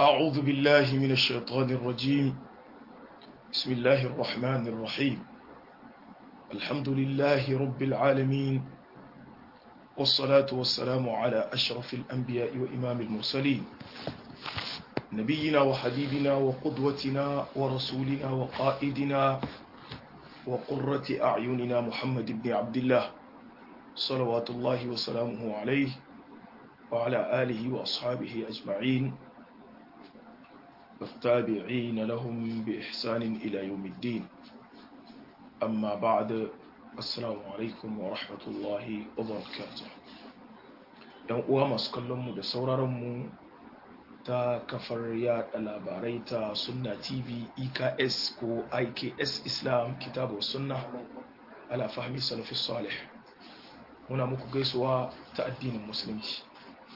أعوذ بالله من الشيطان الرجيم بسم الله الرحمن الرحيم الحمد لله رب العالمين والصلاة والسلام على أشرف الأنبياء وإمام المرسلين نبينا وحبيبنا وقدوتنا ورسولنا وقائدنا وقرة أعيننا محمد بن عبد الله صلوات الله وسلامه عليه وعلى آله وأصحابه أجمعين والتابعين لهم بإحسان إلى يوم الدين أما بعد السلام عليكم ورحمة الله وبركاته ‘yan uwa masu kallonmu da sauraronmu ta kafar yada labarai ta sunna tv eks ko iks islam kitabu sunna ala fahmi salafi salih muna muku gaisuwa ta addinin musulunci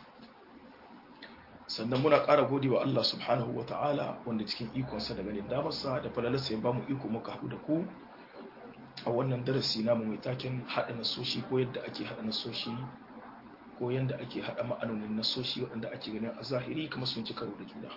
sannan muna ƙara gode wa Allah subhanahu wa ta'ala wanda cikin ikonsa da ganin damarsa da falalarsa ya ba mu iko muka haɗu da ku a wannan darasi namu mai taken haɗa nasoshi ko yadda ake haɗa nasoshi ko yadda ake haɗa ma'anonin nasoshi waɗanda ake ganin a zahiri kamar sun ci karo da juna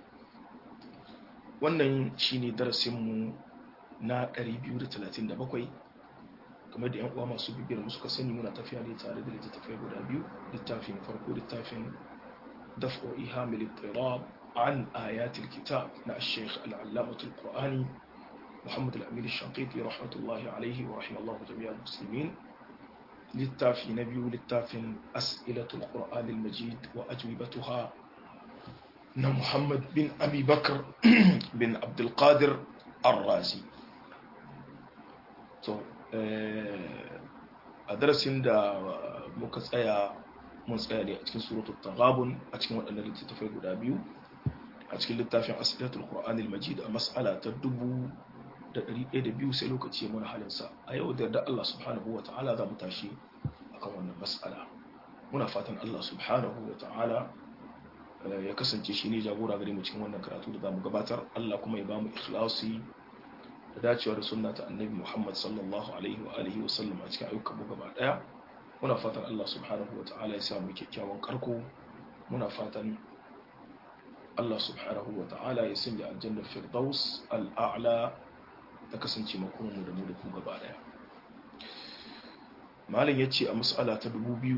wannan shine darasinmu na 237 kamar da 'yan uwa masu bibiyar mu suka sani muna tafiya ne tare da littattafai guda biyu littafin farko littafin دفع إيهام الاضطراب عن آيات الكتاب مع الشيخ العلامة القرآني محمد الأمين الشنقيطي رحمة الله عليه ورحمه الله جميع المسلمين للتافي نبي للتاف أسئلة القرآن المجيد وأجوبتها محمد بن أبي بكر بن عبد القادر الرازي so, a darasin da muka tsaya mun tsaya ne a cikin suratul taghabun a cikin waɗannan littattafai guda biyu a cikin littafin asidatul qur'anil majid a mas'ala ta dubu da ɗari ɗaya da biyu sai lokaci ya mana halinsa a yau da yarda Allah subhanahu wa ta'ala za mu tashi akan wannan mas'ala muna fatan Allah subhanahu wa ta'ala ya kasance shi ne jagora gare mu cikin wannan karatu da za mu gabatar Allah kuma ya ba mu ikhlasi da dacewa da sunna ta annabi Muhammad sallallahu alaihi wa alihi wa sallam a cikin ayyukan mu gaba daya muna fatan Allah subhanahu wa ta'ala ya samu kyakkyawan karko muna fatan Allah subhanahu wa ta'ala ya sanya aljannar firdaus al'a'la ta kasance makomanmu da mu da ku gaba daya malin ya ce a mas'ala ta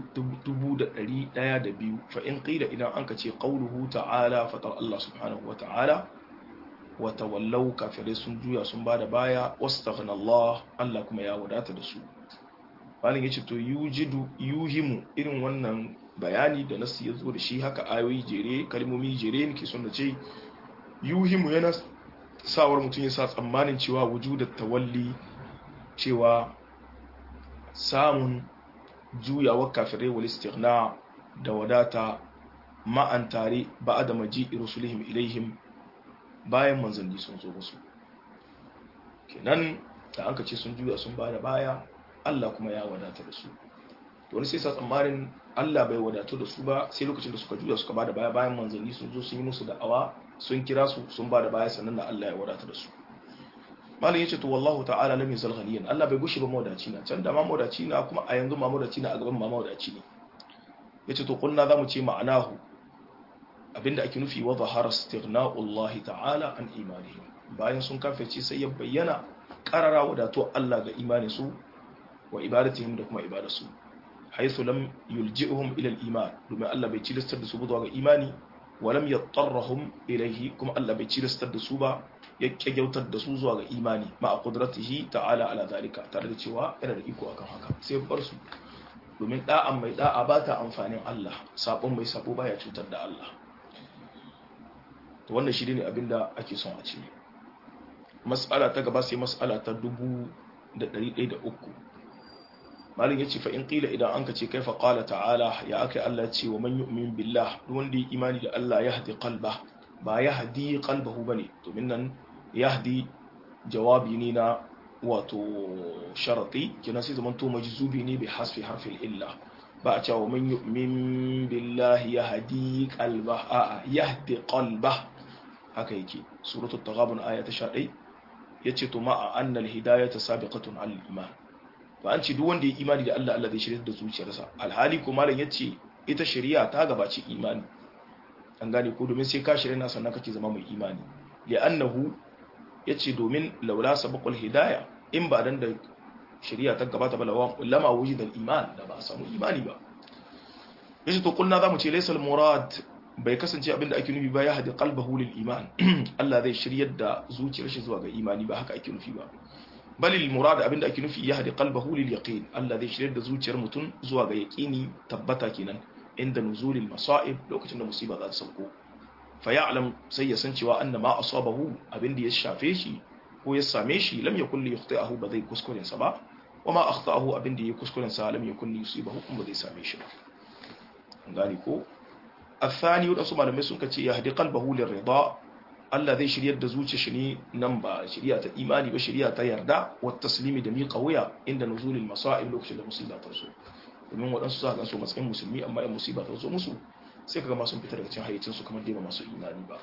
1102 fa in qila idan an ka ce qauluhu ta'ala fatar Allah subhanahu wa ta'ala wa tawallau kafirai sun juya sun bada baya wastaghna Allah Allah kuma ya wadata da su malin ya ce to yujidu yuhimu irin wannan bayani da nasu ya zo da shi haka ayoyi jere kalmomi jere ne ke son da ce yuhimu yana sawar mutum ya sa tsammanin cewa wujudar tawalli cewa samun juyawar kafirai wal istighna da wadata ma'an tare ba da maji rusulihim ilaihim bayan manzanni sun zo musu kenan da an ka ce sun juya sun bada baya Allah kuma ya wadata da su to wani sai sa tsammanin Allah bai wadatu da su ba sai lokacin da suka juya suka bada baya bayan manzanni sun zo sun yi musu da'awa sun kira su sun bada baya sannan da Allah ya wadata da su malam yace to wallahu ta'ala lam yazal ghaniyan Allah bai gushi ba mawadaci na can da ma mawadaci na kuma a yanzu ma mawadaci na a gaban ma mawadaci ne yace to kunna zamu ce ma'anahu abinda ake nufi wa zahara istighna'u Allah ta'ala an imanihim bayan sun kafirce sai ya bayyana qarara wadato Allah ga imanin su wa ibadatihim da kuma ibadarsu haythu lam yulji'uhum ila al-iman domin Allah bai cilistar da su zuwa ga imani wa lam yattarrahum ilayhi kuma Allah bai cilistar da su ba ya kyautar da su zuwa ga imani ma a qudratihi ta'ala ala zalika tare da cewa yana da iko akan haka sai bar su domin da'an mai da'a ba ta amfanin Allah sabon mai sabo baya cutar da Allah to wannan shi ne abinda ake son a ce mas'ala ta gaba sai mas'ala ta dubu da ɗari ɗaya da uku malin yace fa in qila idan anka ce kaifa qala ta'ala ya akai Allah ce wa man yu'min billah duk wanda ya imani da Allah ya hadi qalba ba ya hadi qalbahu bane domin nan yahdi jawabi ne na wato sharati kina sai zaman to majzubi ne bi hasfi harfi illa ba a cewa man yu'min billah ya hadi qalba a yahdi qalba haka yake suratul taghabun aya ta 11 yace to ma'a anna al-hidayata sabiqatun al-iman ba an ce duk wanda ya imani da Allah Allah zai shirya da zuciyarsa alhali ko malam yace ita shari'a ta gabaci imani an gane ko domin sai ka shirya na sannan kake zama mai imani li'annahu yace domin laula sabaqul hidaya in ba dan da shari'a ta gabata ba lama wujida al-iman da ba a samu imani ba yace to kulna zamu ce laysa al-murad bai kasance abinda ake nufi ba ya hadi qalbahu lil iman Allah zai shiryar da zuciyar shi zuwa ga imani ba haka ake nufi ba balil murad abinda ake nufi ya hadi qalbahu lil yaqin Allah zai shiryar da zuciyar mutum zuwa ga yaqini tabbata kenan inda nuzulil masa'ib lokacin da musiba za ta sauko fa ya'lam sai ya san cewa anna ma asabahu abinda ya shafe shi ko ya same shi lam yakul li yukhti'ahu ba zai kuskuren sa ba wama akhta'ahu abinda ya kuskuren sa lam yakul li yusibahu kuma zai same shi ba gani ko الثاني wadansu malamai sun ce ya hadi qalbahu lirida Allah zai shiryar da zuciya shi ne nan ba shirya ta imani ba shirya ta yarda wa taslimi da miƙa wuya inda nuzulil masa'ib lokacin da musiba ta zo domin waɗansu za ka so matsayin musulmi amma in musiba ta zo musu sai kaga masu fita daga cikin hayyacin su kamar dai ba masu imani ba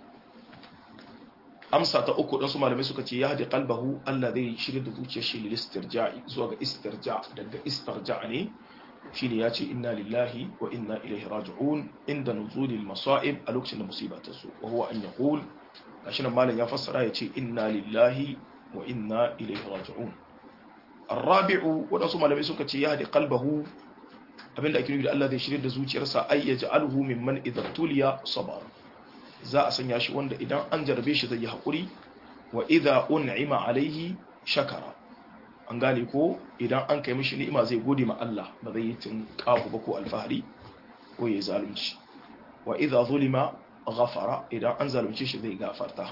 amsa ta uku dan su malamai suka ce ya hadi qalbahu Allah zai shiryar da zuciyar shi lil istirja'i zuwa ga istirja daga istirja ne shine ya ce inna lillahi wa inna ilaihi raji'un inda nuzulil masa'ib a lokacin da musiba ta zo wa huwa an yaqul gashi nan malam ya fassara ya ce inna lillahi wa inna ilaihi raji'un arabi'u wadansu malamai suka ce ya hadi qalbahu abinda ake nufi da Allah zai shirye da zuciyarsa ay yaj'aluhu mimman idza tuliya sabar za a sanya shi wanda idan an jarbe shi zai yi hakuri wa idza un'ima alaihi shakara an gane ko idan an kai mishi ni'ima zai gode ma Allah ba zai yi tun kafu ba ko alfahari ko ya zalunci wa idza zulima ghafara idan an zalunce shi zai gafarta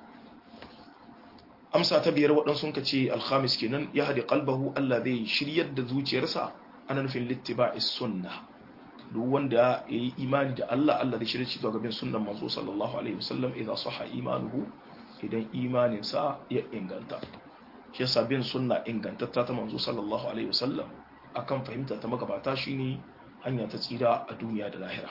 amsa ta biyar waɗansu sun ce alhamis kenan ya haɗe qalbahu Allah zai shiryar da zuciyarsa ana nufin littiba'i sunna duk wanda ya yi imani da Allah Allah zai shirya shi zuwa gaban sunnan manzo sallallahu alaihi wasallam idan sahha imanuhu idan imaninsa ya inganta shi yasa bin sunna ingantatta ta manzo sallallahu alaihi wasallam akan fahimta ta magabata shine hanya ta tsira a duniya da lahira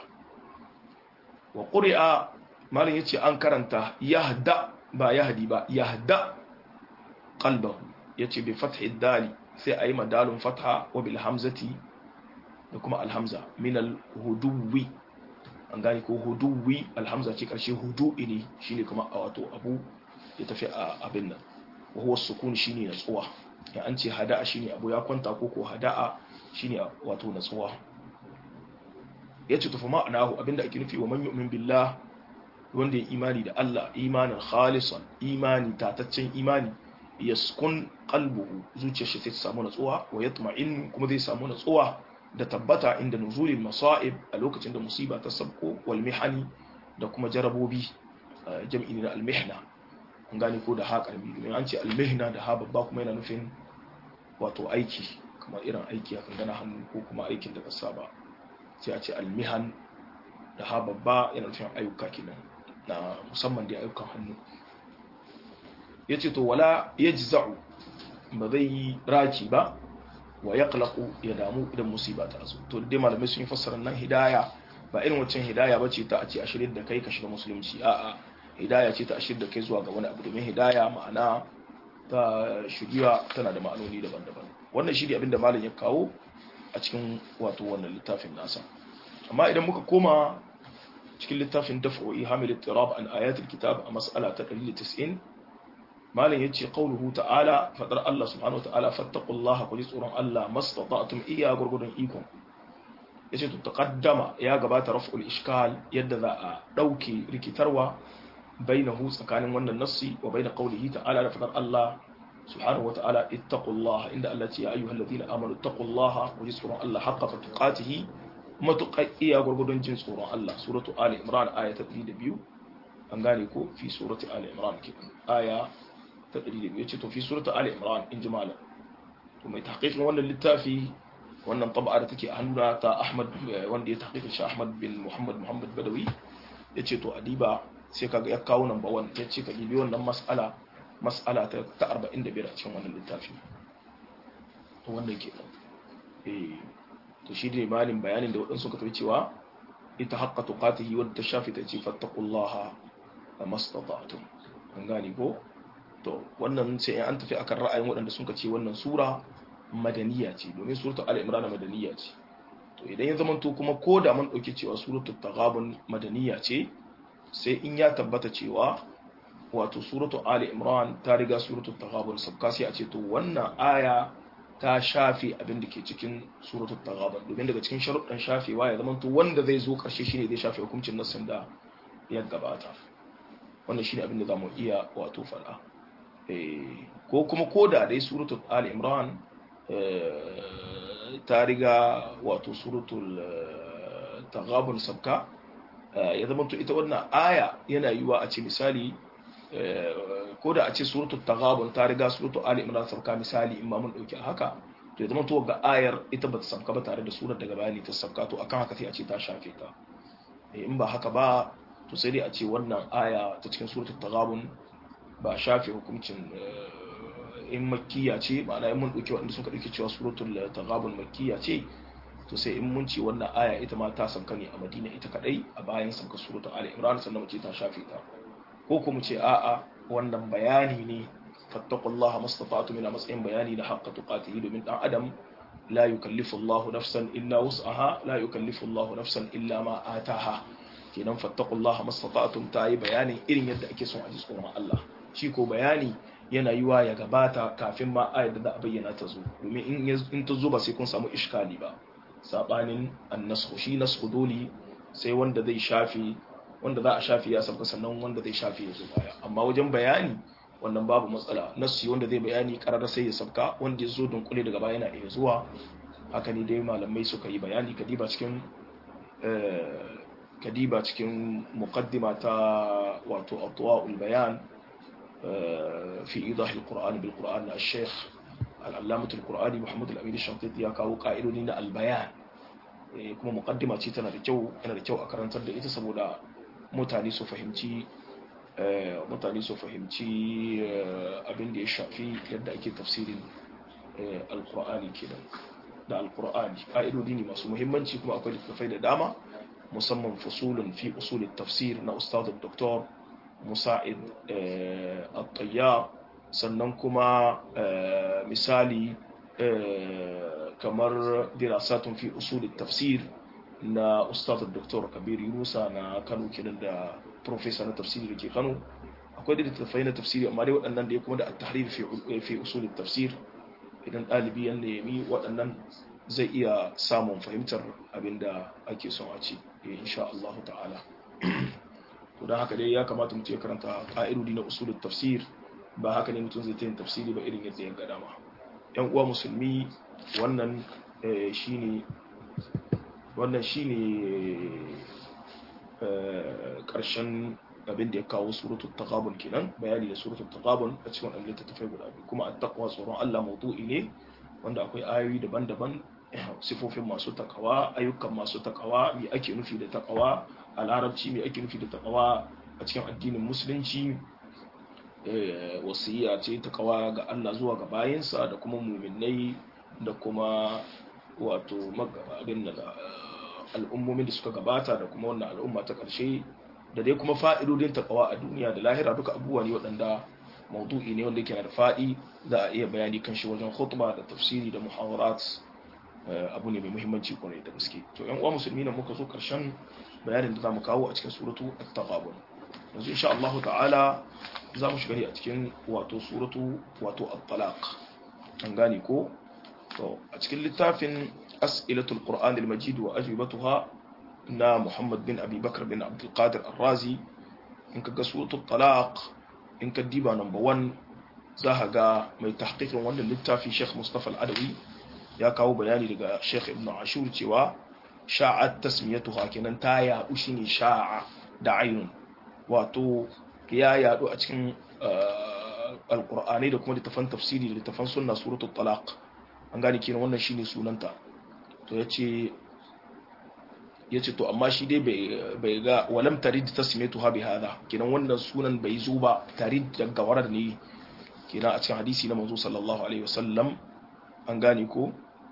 wa qur'a malin yace an karanta yahda ba yahdi ba yahda qalbahu yace bi fathi dali sai ayi madalun fatha wa bil hamzati da kuma alhamza min al huduwi an gane ko huduwi alhamza ce karshe hudu'i ne shine kuma a wato abu ya tafi a abin nan wahuwa sukun shine natsuwa ya an ce hada'a shine abu ya kwanta ko ko hada'a shine wato natsuwa yace tufa ma'anahu abinda ake nufi wa man yu'min billah wanda ya imani da Allah imanin khalisan imani tataccen imani yaskun qalbuhu zuciyar shi ta samu natsuwa wa yatma'in kuma zai samu natsuwa da tabbata inda nuzulil masa'ib a lokacin da musiba ta sabko wal mihani da kuma jarabobi jam'i na al mihna an gane ko da ha karbi domin an ce almihna da ha babba kuma yana nufin wato aiki kamar irin aiki akan gana hannu ko kuma aikin da ka saba sai a ce almihan da ha babba yana nufin ayyuka kenan na musamman da ayyukan hannu ya ce to wala ya ji za'u ba zai yi raki ba wa ya kalaku ya damu idan musiba ta zo to dai malamai sun yi fassara nan hidaya ba irin waccan hidaya ba ce ta a ce a shirin da kai ka shiga musulunci a'a hidaya ce ta ashir da kai zuwa ga wani abu domin hidaya ma'ana ta shiriya tana da ma'anoni daban-daban wannan shi ne abinda malam ya kawo a cikin wato wannan littafin nasa amma idan muka koma cikin littafin daf'o'i hamil tirab an ayatul kitab a mas'ala ta 190 malam yace qauluhu ta'ala fadar Allah subhanahu wa ta'ala fattaqullaha kulli tsoron Allah mastata'tum iya gurgudun ikon yace to taqaddama ya gabata raf'ul ishkal yadda za a dauke rikitarwa bainahu tsakanin wannan nassi wa bain qawlihi ta'ala da fadar Allah subhanahu wata'ala ittaqullaha inda Allah ce ya ayyuhal ladina amanu ittaqullaha wa jisru Allah haqqa tuqatihi matuqaiya gurgudun jin tsoron Allah suratu ali imran aya ta 102 an gane ko fi surati ali imran ke aya ta 102 yace to fi surati ali imran in jimala to mai tahqiqin wannan littafi wannan tab'a da take a hannuna ta Ahmad wanda ya tahqiqin shi Ahmad bin Muhammad Muhammad Badawi yace to adiba sai kaga ya kawo number 1 yace ka gibi wannan mas'ala mas'ala ta 45 a cikin wannan littafi to wannan ke eh to shi ne malin bayanin da waɗansu suka tafi cewa ita haqqa tuqatihi wadda ta shafi ta ce fattaqullaha mastata'tum an gane ko to wannan sai an tafi akan ra'ayin waɗanda suka ce wannan sura madaniya ce domin suratul al-imran madaniya ce to idan ya zama to kuma ko da mun dauki cewa suratul taghabun madaniya ce sai in ya tabbata cewa wato suratul ali imran ta riga suratul taghabun sabka sai a ce to wannan aya ta shafe abin da ke cikin suratul taghabun domin daga cikin sharuɗan shafewa ya zama to wanda zai zo karshe shine zai shafe hukuncin nassin da ya gabata wannan shine abin da zamu iya wato fada ko kuma koda dai suratul ali imran ta riga wato suratul taghabun sabka ya zama to ita wannan aya yana yiwa a ce misali ko da a ce suratul taghabun ta riga suratul ali imran sabka misali in ma mun dauki haka to ya zama to ga ayar ita bata sabka ba tare da surar daga bayani ta sabka to akan haka sai a ce ta shafe ta in ba haka ba to sai dai a ce wannan aya ta cikin suratul taghabun ba shafe hukuncin in makkiya ce ma'ana in mun dauki wanda suka dauki cewa suratul taghabun makkiya ce to sai in mun ce wannan aya ita ma ta sauka ne a Madina ita kadai a bayan sauka suratul Ali Imran sannan mu ce ta shafe ta ko kuma ce a'a wannan bayani ne fattaqullaha mastata'tu min matsayin bayani da haqqa tuqatihi domin dan adam la yukallifu Allahu nafsan illa wus'aha la yukallifu Allahu nafsan illa ma ataha kenan fattaqullaha mastata'tum ta yi bayanin irin yadda ake son a ji tsoron Allah shi ko bayani yana yiwa ya gabata kafin ma ayar da za a bayyana ta zo domin in ta zo ba sai kun samu iskali ba sabanin annasku shi nasku dole sai wanda zai shafi wanda za a shafi ya sabka sannan wanda zai shafi ya zo baya amma wajen bayani wannan babu matsala nasu wanda zai bayani karar sai ya sabka wanda ya zo dunkule daga baya yana iya zuwa haka ne dai malamai suka yi bayani kadiba cikin kadiba cikin muqaddima ta wato atwa'ul bayan في إيضاح القرآن بالقرآن الشيخ العلامة القرآني محمد الأمين الشنقيطي ya kawo ƙa'idodi na albayan kuma muqaddima ce tana da kyau yana da kyau a karantar da ita saboda mutane su fahimci mutane su fahimci abin da ya shafi yadda ake tafsirin alqur'ani kenan da alqur'ani ƙa'idodi ne masu muhimmanci kuma akwai littattafai da dama musamman fusulun fi usul tafsir na ustad doktor musa'id al-tayyar sannan kuma misali kamar dirasatun fi usul tafsir na ustaz dr kabir yunusa na kano kenan da professor na tafsiri da ke kano akwai da littattafai na tafsiri amma dai waɗannan da ya kuma da at-tahrir fi usul tafsir idan ɗalibi ya nemi waɗannan zai iya samun fahimtar abinda ake son a ci insha Allah ta'ala to don haka dai ya kamata mutum ya karanta ƙa'idodi na usulul tafsir ba haka ne mutum zai ta yin tafsiri ba irin yadda ya ga dama yan uwa musulmi wannan shine wannan shine karshen abin da ya kawo suratul taghabun kenan bayani da suratul taghabun a cikin wannan littattafai guda biyu kuma at-taqwa tsoron Allah mawdu'i ne wanda akwai ayoyi daban-daban sifofin masu takawa ayyukan masu takawa me ake nufi da takawa a larabci me ake nufi da takawa a cikin addinin musulunci wasiya ce takawa ga Allah zuwa ga bayinsa da kuma muminai da kuma wato abin da al'ummomin da suka gabata da kuma wannan al'umma ta ƙarshe da dai kuma fa'idodin takawa a duniya da lahira duka abubuwa ne waɗanda maudu'i ne wanda yake da faɗi za a iya bayani kan shi wajen khutba da tafsiri da muhawarat abu ne mai muhimmanci kwarai da gaske to yan uwa musulmi nan muka zo karshen bayanin da zamu kawo a cikin suratu at-taghabun yanzu insha Allah ta'ala za mu shiga ne a cikin wato suratu wato at-talaq an gane ko to a cikin littafin as'ilatul qur'an al-majid wa ajwibatuha na Muhammad bin Abi Bakar bin Abdul Qadir Ar-Razi in ka ga suratu at-talaq in ka diba number 1 za ka ga mai tahqiqin wannan littafi Sheikh Mustafa Al-Adawi ya kawo bayani daga Sheikh Ibn Ashur cewa sha'at tasmiyatuha kenan ta yaɗu shine sha'a da ainun wato ya yaɗu a cikin alqur'ani da kuma littafan tafsiri da littafan sunna suratul talaq an gane kenan wannan shine sunanta to yace yace to amma shi dai bai ga walam tarid tasmiyatuha bi hada kenan wannan sunan bai zo ba tarid daga warar ne kenan a cikin hadisi na manzo sallallahu alaihi wasallam an gane ko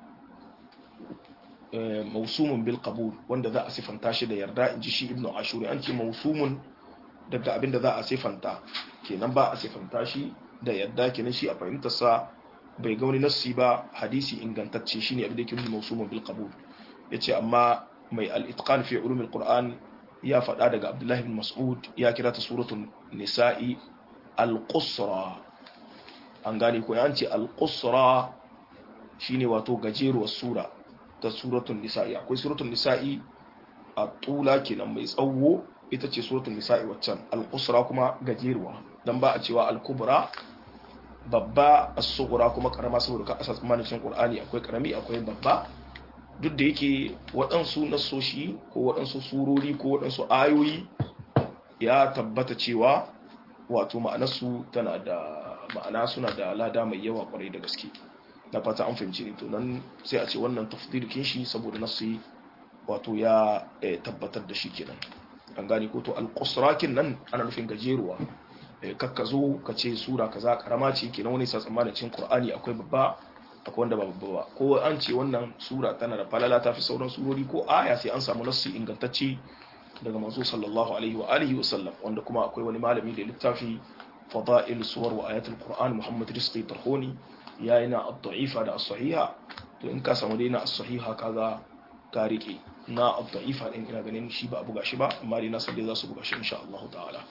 mausumun bil qabul wanda za a sifanta shi da yarda in ji shi ibnu ashuri an ce mausumun daga abinda za a sifanta kenan ba a sifanta shi da yarda kenan shi a fahimtar sa bai ga wani nassi ba hadisi ingantacce shine abin da yake nuna mausumun bil qabul yace amma mai al-itqan fi ulum al-qur'an ya faɗa daga abdullahi bin mas'ud ya kira ta suratul nisa'i al-qusra an gane ko yanci al-qusra shine wato gajeruwar sura ta suratul nisa'i akwai suratul nisa'i a tula kenan mai tsawo ita ce suratul nisa'i waccan al-qusra kuma gajeruwa dan ba a cewa al-kubra babba as-sughra kuma karama saboda ka asa tsammanin cikin qur'ani akwai karami akwai babba duk da yake waɗansu nasoshi ko waɗansu surori ko waɗansu ayoyi ya tabbata cewa wato ma'anarsu tana da ma'ana suna da lada mai yawa kwarai da gaske na fata an fahimci ne to nan sai a ce wannan tafdirkin shi saboda nasu wato ya tabbatar da shi kenan an gane ko to alqusrakin nan ana nufin gajeruwa kakka zo ka ce sura kaza karama ce kenan wani sa tsammanin cikin qur'ani akwai babba akwai wanda ba babba ba ko an ce wannan sura tana da falala ta fi sauran surori ko aya sai an samu nassi ingantacce daga manzo sallallahu alaihi wa alihi wa sallam wanda kuma akwai wani malami da littafi fada'il suwar wa ayatul qur'an muhammad rizqi tarhoni yayi na ad-da'ifa da as-sahiha to in ka samu dai na as-sahiha kaga ka rike na ad-da'ifa din ina ganin shi ba a buga shi ba amma dai na san dai za su buga shi insha Allah ta'ala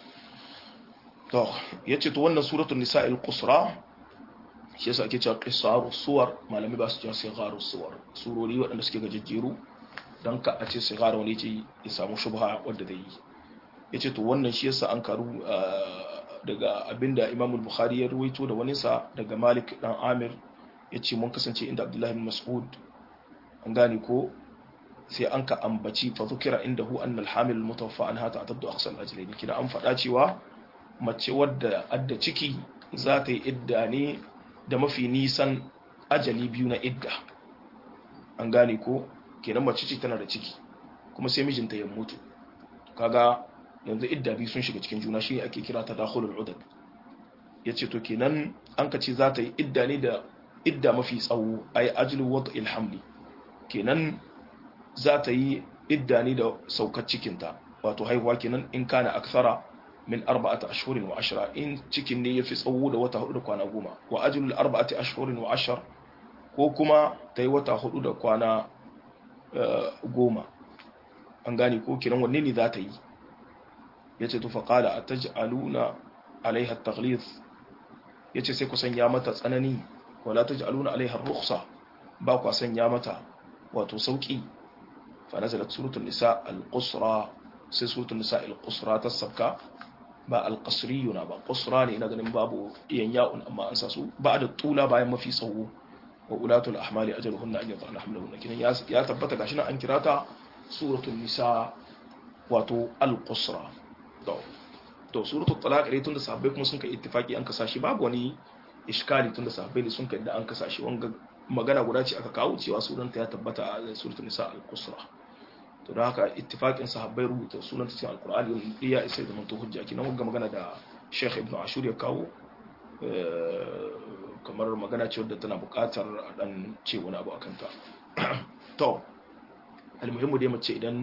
to yace to wannan suratul nisa'il qusra shi yasa ake cewa qisaru suwar malami ba su cewa sigaru suwar surori waɗanda suke gajejjeru don ka a ce sigara wani ce ya samu shubha wadda zai yi ya ce to wannan shi yasa an karu daga abinda imam bukhari ya ruwaito da wani sa daga malik dan amir ya ce mun kasance inda abdullahi bin mas'ud an gane ko sai an ka ambaci fa zukira inda hu annal hamil mutawaffa an hata ataddu aqsal ajlaini kina an faɗa cewa mace wadda adda ciki za ta yi idda ne da mafi nisan ajali biyu na idda an gane ko kenan mace ce tana da ciki kuma sai mijinta ya mutu kaga yanzu idda biyu sun shiga cikin juna shine ake kira tadakhulul udad yace to kenan an ka ce za ta yi idda ne da idda mafi tsawo ay ajlu wad'il hamli kenan za ta yi idda ne da saukar cikinta wato haihuwa kenan in kana akthara min arba'ati ashhurin wa ashra in cikin ne yafi tsawo da wata hudu da kwana goma wa ajlul arba'ati ashhurin wa ashar ko kuma ta yi wata hudu da kwana goma an gane ko kiran wanne ne za ta yi ya ce tufa kala a taj'aluna alaiha taglith ya ce sai ku sanya mata tsanani wala taj'aluna alaiha ruksa ba ku sanya mata wato sauki fa nazalat suratul nisa al-qusra sai suratul nisa al-qusra ta sabka ba al-qasriyuna ba qusra ne ina ganin babu iyan ya'un amma an sa su ba da tula bayan mafi tsawo wa ulatul ahmali ajaluhunna an yadhana hamlahunna kinan ya tabbata gashi nan an kira ta suratul nisa wato al-qusra to to suratul talaq dai tunda sahabbai kuma sun kai ittifaki an kasa shi babu wani iskali tunda sahabbai ne sun kai da an kasa shi wanga magana guda ce aka kawo cewa sunanta ya tabbata a suratul nisa al-qusra to don haka ittifakin sahabbai rubuta sunanta cikin alqur'ani wani iya isa da manto hujja kinan wanga magana da Sheikh Ibn Ashur ya kawo kamar magana ce wadda tana bukatar a dan ce wani abu akan ta to almuhimmu dai mace idan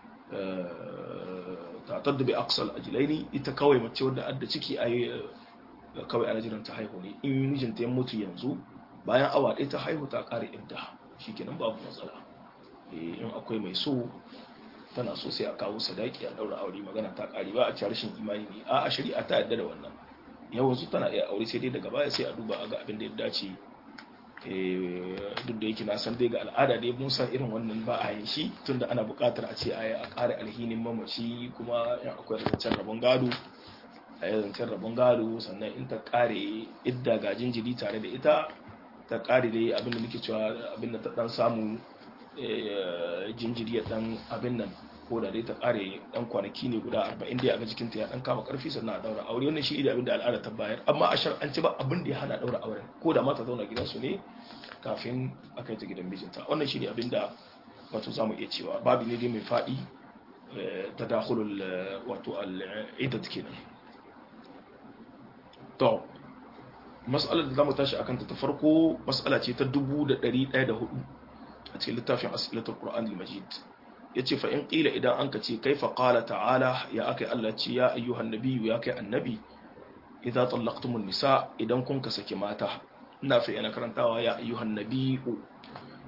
ta tadda bi aqsal ajlaini ita kawai mace wadda adda ciki ayi kawai ana jiran ta haihu ne in mijinta ya mutu yanzu bayan awa ɗaya ta haihu ta ƙare idda shikenan babu matsala in akwai mai so tana so sai a kawo sadaki a daura aure magana ta ƙare ba a ci rashin imani ne a shari'a ta yadda da wannan yawansu tana iya aure sai dai daga baya sai a duba a ga abin da ya dace duk da yake na san dai ga al'ada dai mun san irin wannan ba a yin shi tunda ana buƙatar a ce a yi a ƙara alhinin mamaci kuma in akwai zancen rabon gado a yi zancen rabon gado sannan in ta ƙare idda ga jinjiri tare da ita ta ƙare dai abin da muke cewa abin da ta ɗan samu jinjiri ya ɗan abin nan ko da dai ta kare dan kwanaki ne guda 40 dai a ga jikinta ya dan kama karfi sannan a daura aure wannan shi ne abin da al'ada ta bayar amma a shar'anci ba abin da ya hana daura auren ko da mata zauna gidansu ne kafin a kai ta gidan mijinta wannan shi ne abin da wato zamu iya cewa babu ne dai mai fadi tadakhulul wato al'idat kenan to mas'alar da zamu tashi akan ta ta farko mas'ala ce ta 1104 a cikin littafin asilatul qur'anil majid ya ce fa'in ƙila idan an ka ce kai faƙala ta'ala ya aka yi Allah ce ya ayyuhan nabiyu ya kai annabi idan tsallaktumun nisa idan kun ka saki mata ina fi yana karantawa ya ayyuhan nabiyu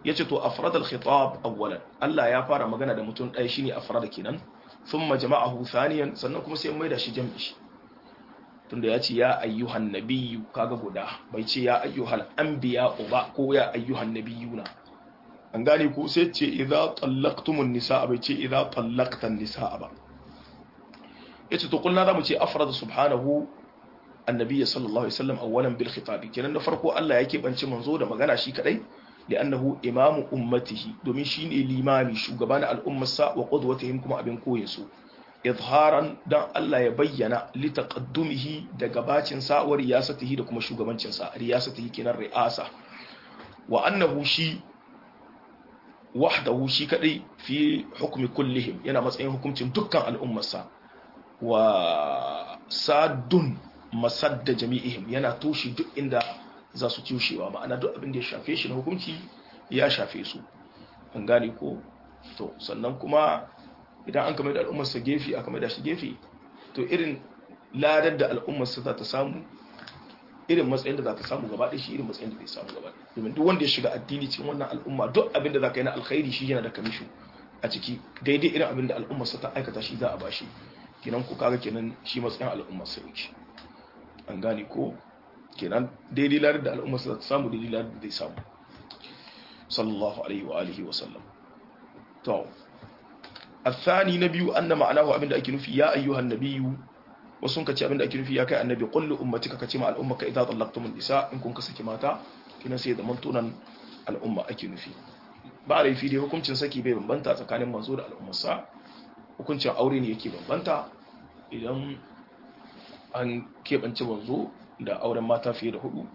yace to afrad al-khitab awwalan Allah ya fara magana da mutum ɗaya shine afrada kenan thumma jama'ahu thaniyan sannan kuma sai mai da shi jam'i tunda ya ce ya ayyuhan nabiyyu kaga guda bai ce ya ayyuhal anbiya ba ko ya ayyuhan nabiyuna an gane ko sai ce idza tallaqtumun nisaa bai ce idza tallaqtan nisaa ba yace to kullu zamu ce afrad subhanahu annabi sallallahu alaihi wasallam awwalan bil khitabi kenan da farko Allah yake bance manzo da magana shi kadai li'annahu imamu ummatihi domin shine limami shugaban al'ummarsa wa qudwatihim kuma abin koyin su izharan dan Allah ya bayyana li taqaddumihi da gabacin sa wa riyasatihi da kuma shugabancin sa riyasatihi kenan ri'asa wa annahu shi wahdahu shi kadai fi hukmi kullihim yana matsayin hukuncin dukkan al'ummarsa wa sadun masadda jami'ihim yana toshe duk inda za su tushewa ma'ana duk abin da ya shafe shi na hukunci ya shafe su an gane ko to sannan kuma idan an kama da al'ummarsa gefe aka mai da shi gefe to irin ladar da al'ummarsa za ta samu irin matsayin da za ta samu gaba shi irin matsayin da zai samu gaba domin duk wanda ya shiga addini cikin wannan al'umma duk abin da za ka yi na alkhairi shi yana da kamishu a ciki daidai irin abin da al'ummarsa ta aikata shi za a bashi kenan ku kaga kenan shi matsayin al'ummarsa yake an gane ko kenan daidai ladar da al'ummarsa za ta samu daidai ladar da zai samu sallallahu alaihi wa alihi wa sallam to الثاني نبي أن معناه أبن أكي نفي يا أيها النبي وسنك تي أبن أكي نفي يا كي النبي قل لأمتك كتما الأمة إذا طلقتم النساء إن كنت سكماتا كنا سيد منتونا الأمة أكي نفي بعد في دي حكم سكي بي بنبنتا تكان منزور الأمة سا حكم أورين يكي بنبنتا idan an keɓance manzo da auren mata fiye da hudu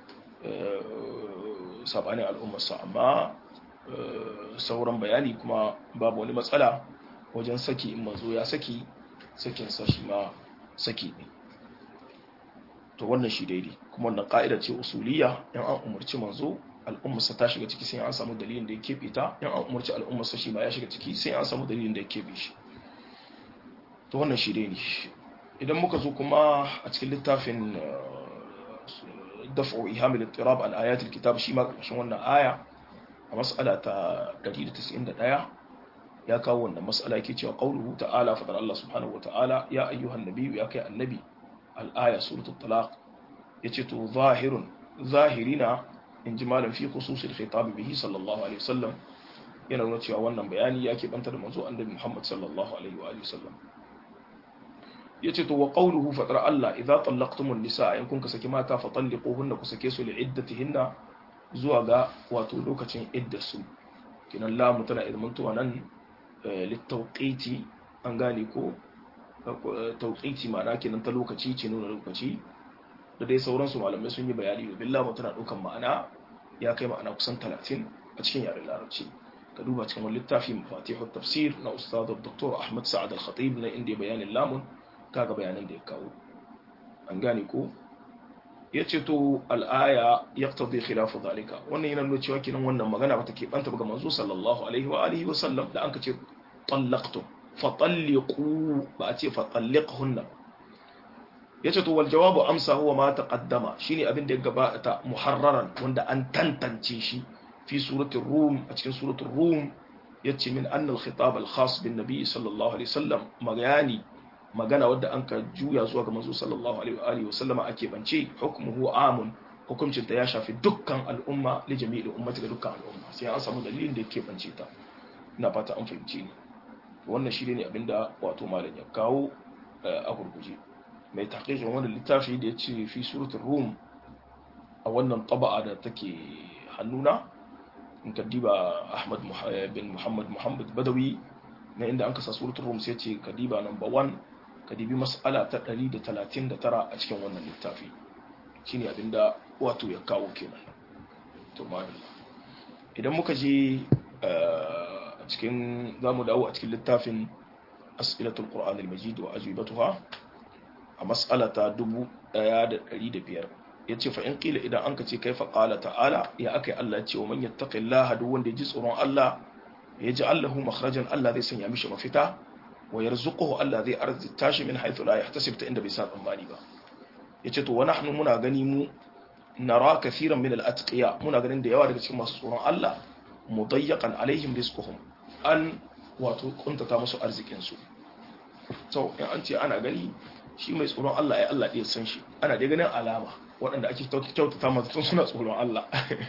sabanin al'ummarsa amma sauran bayani kuma babu wani matsala wajen saki in manzo ya saki sakinsa shi ma saki ne to wannan shi daidai kuma wannan ka'ida ce usuliya yan an umarci manzo al'ummarsa ta shiga ciki sai an samu dalilin da ya keɓe ta yan an umarci al'ummarsa shi ma ya shiga ciki sai an samu dalilin da ya keɓe shi to wannan shi daidai idan muka zo kuma a cikin littafin daf'u ihamil ittirab al ayat al kitab shi ma ƙarshen wannan aya a mas'ala ta 191 ya kawo wannan mas'ala yake cewa qauluhu ta'ala fadar Allah subhanahu wata'ala ya ayyuhan nabiyyu ya kai annabi al-aya suratul talaq yace to zahirun zahirina in ji malam fi khususil khitab bihi sallallahu alaihi wasallam yana nuna cewa wannan bayani ya banta da manzo annabi Muhammad sallallahu alaihi wa alihi wasallam yace to wa qawluhu fadar Allah idza tallaqtumun nisaa in kun ka saki mata fa talliquhunna ku sake su li iddatihinna zuwa ga wato lokacin iddarsu kinan lamu tana ilmantuwa nan littauƙiti an gane ko tauƙiti ma'ana kinan ta lokaci ce nuna lokaci da dai sauransu malamai sun yi bayani da billamu tana ɗaukan ma'ana ya kai ma'ana kusan talatin a cikin yaren larabci ka duba cikin wani littafi mafatihu tafsir na ustadu dr ahmad sa'ad al-khatib na inda bayanin lamun kaga bayanan da ya kawo an gane ko ya ce to al'aya ya tabi khilafu zalika wannan yana nuna cewa kinan wannan magana ba ta ke banta ga manzo sallallahu alaihi wa alihi wa sallam da an ka ce tallaqtu fa talliqu ba a ce fa talliqhunna ya ce to wal jawabu amsa huwa ma taqaddama shine abin da ya gabata muharraran wanda an tantance shi fi suratul rum a cikin suratul rum yace min anna al khitab al khas bin nabi sallallahu alaihi wasallam magani magana wadda an ka juya zuwa ga manzo sallallahu alaihi wa sallama ake bance hukmuhu amun hukuncin ta ya shafi dukkan al'umma li jami'il ummati ga dukkan al'umma sai an samu dalilin da yake bance ta ina fata an fahimci ni wannan shi ne abinda wato malam ya kawo a gurguje mai tahqiqin wannan littafi da ya ce fi suratul rum a wannan taba'a da take hannuna in ka diba ahmad bin muhammad muhammad badawi na inda an kasa suratul rum sai ce ka diba number 1 ka dibi mas'ala ta 139 a cikin wannan littafi shine abinda wato ya kawo kenan to madalla idan muka je a cikin zamu dawo a cikin littafin as'ilatul qur'an al-majid wa ajwibatuha a mas'ala ta 1500 yace fa in qila idan an ka ce kaifa qala ta'ala ya akai Allah ya ce wa man yattaqillaha duk wanda ya ji tsoron Allah ya ji Allahu makhrajan Allah zai sanya mishi mafita wa yarzuquhu Allah zai arzita shi min haythu la yahtasib ta inda bai sa tsammani ba yace to wa nahnu muna gani mu nara kaseeran min al-atqiya muna ganin da yawa daga cikin masu tsoron Allah mudayyakan alaihim rizquhum an wato kuntata musu arzikin su to in an ce ana gani shi mai tsoron Allah ai Allah ɗaya san shi ana dai ganin alama waɗanda ake kyautata masu tun suna tsoron Allah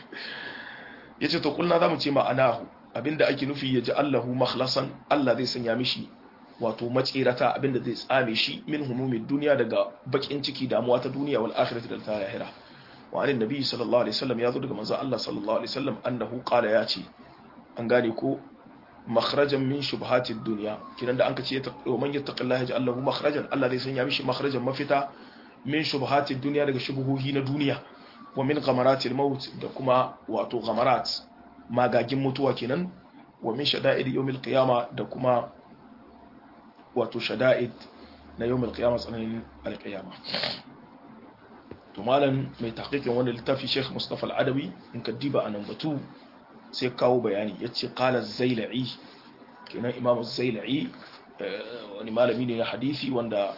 yace to kulna zamu ce ma'anahu abinda ake nufi ya ji Allahu makhlasan Allah zai sanya mishi wato matsirata abinda zai tsame shi min humumin duniya daga bakin ciki damuwa ta duniya wal akhirati da ta lahira wa anin nabi sallallahu alaihi wasallam ya zo daga manzo Allah sallallahu alaihi wasallam annahu qala ya ce an gane ko makhrajan min shubhatid dunya kidan da anka ce wa man yattaqillaha yaj'al lahu makhrajan Allah zai sanya mishi makhrajan mafita min shubhatid dunya daga shubuhohi na duniya wa min ghamaratil maut da kuma wato ghamarat magagin mutuwa kenan wa min shada'id yawmil qiyama da kuma wato shada'id na yawmil qiyama tsananin alqiyama to malam mai tahqiqin wannan littafi Sheikh Mustafa Al-Adawi in ka diba anan batu sai kawo bayani yace qala az-Zailai kenan Imam az-Zailai wani malami ne na hadisi wanda